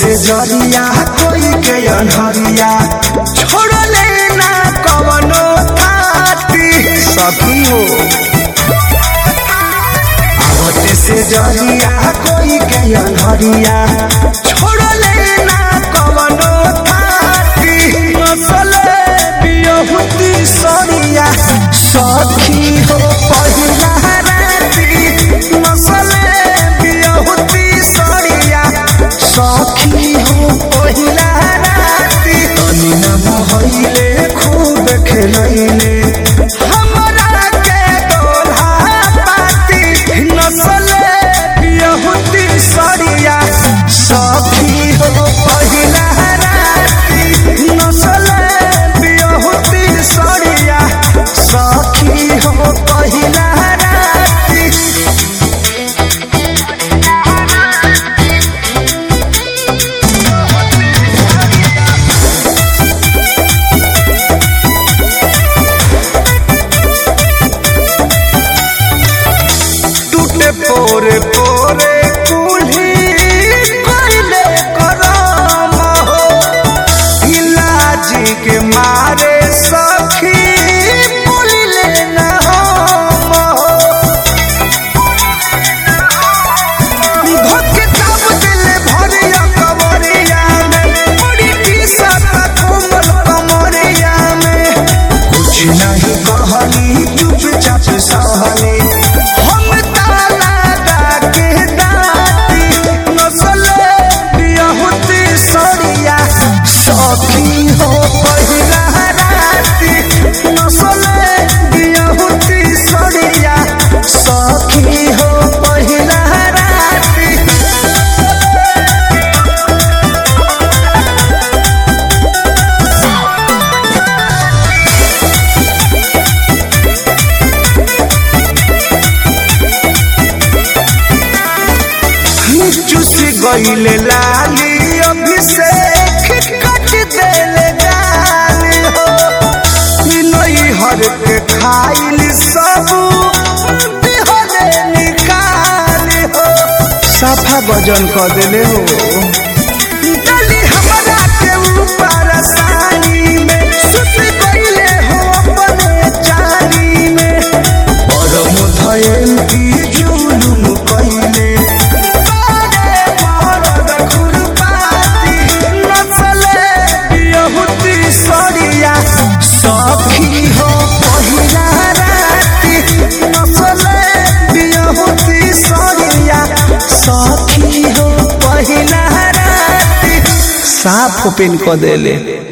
से जरिया कोई के अनहरिया छोड़ले ना कवनो थाती सखी हो आवते से जरिया कोई के अनहरिया छोड़ले ना कवनो थाती नसले बियहुती सरिया सखी हो पहिला राती नसले बियहुती सरिया सखी हो पहिला राती तनी न मोहइले खूब खेलैले हमरा के दोल्हा पाती नसले बियहुती सरिया सखी हो पहिला राती नसले बियहुती सरिया सखी हो पहिला राती टूटे पोरे पोरे कुल्ही कोइले करम हो इलाजी के मारे सखी बोलिले न हम हो धोके दाब दिले भरिया कमरिया में बड़ी टीसत कोमल कमरिया में कुछ नहीं कहली चुपचाप सहली हम ताला के दाती नसले बियहुती सरिया सखी हो पहिला राती नसले बियहुती सरिया सखी हो पहिला राती चुस गईले लाली अभिषेक कट देले गाली हो नई हर के खाइल सब दिहले निकाली हो साफा वजन कर देले हो डली हमरा के ऊपर सानी में सुत गईले हो अपने चाली में परम धयल की जुलुम कइले बारे मरद खुरपाती नचले बियहुती सरिया सखी हो पहिला राती नचले बियहुती सरिया सखी हो पहिला राती साफ ओपन क देले